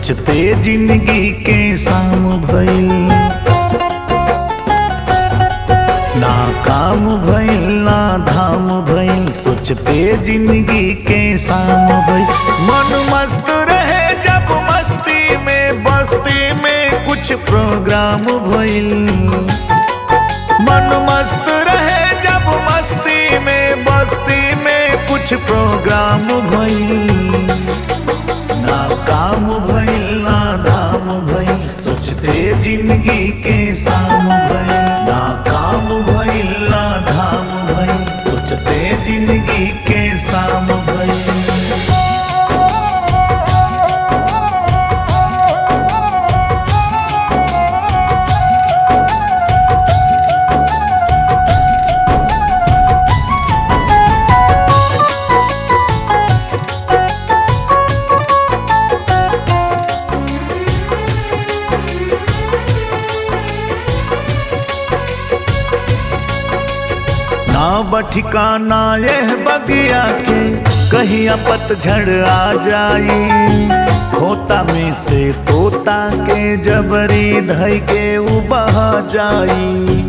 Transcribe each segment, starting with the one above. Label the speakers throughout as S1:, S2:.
S1: सोचते जिंदगी के शाम भइल ना काम भइल ना धाम भइल सोचते जिंदगी के शाम भइल मन मस्त रहे जब मस्ती में बस्ती में कुछ प्रोग्राम भइल मन मस्त रहे जब मस्ती में बस्ती में कुछ प्रोग्राम भइल ना काम भइल ना धाम भइल सोचते जिंदगी के शाम भइल ना काम भइल ना धाम भइल सोचते जिंदगी के शाम भइल ना बठिकाना यह बगिया के कहीं पतझड़ आ जाई खोता में से तोता के जबरी धई के उ बहा जाई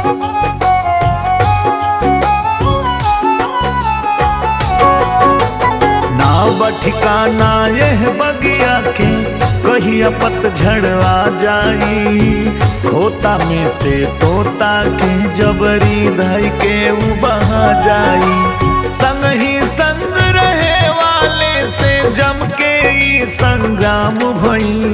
S1: ना बठिकाना यह बगिया के कहिया पतझड़ आ जाई खोता में से तोता के जबरी धई के उ बहा जाई संग ही संग रहे वाले से जम के ई संग्राम भइल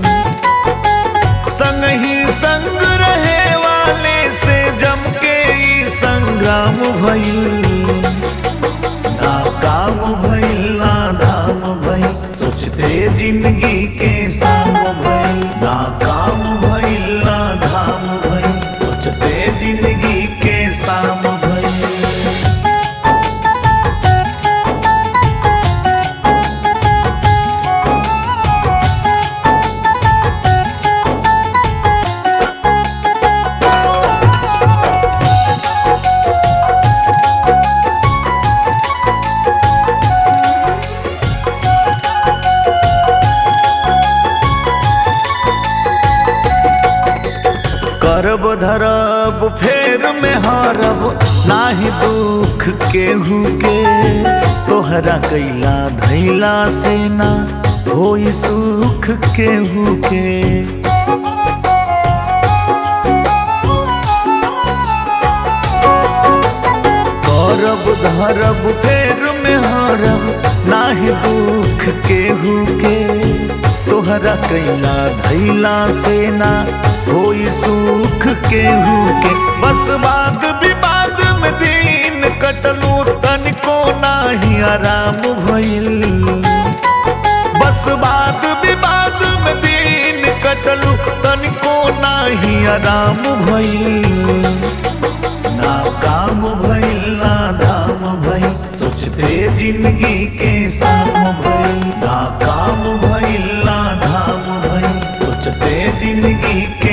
S1: संग ही संग रहे वाले से जम के ई संग्राम भइल ना काम भइल ना धाम भइल सोचते जिंदगी के शाम भइल ना काम भइल ना धाम भइल सोचते जिंदगी के शाम भइल करब धरब फेर में हारब नाही दुख केहू के तोहरा कैला धैला से ना होई सुख केहू के करब धरब फेर में हारब नाही दुख केहू के तोहरा कैला धैला से ना होई सुख केहू के बस बाग विवाद में दिन कटलू तनिको नाही आराम भइल बस बात विवाद में दिन कटलू तनिको नाही आराम भइल ना काम भइल ना धाम भइल सोचते जिंदगी के शाम भइल ना काम भइल ना धाम भइल सोचते जिंदगी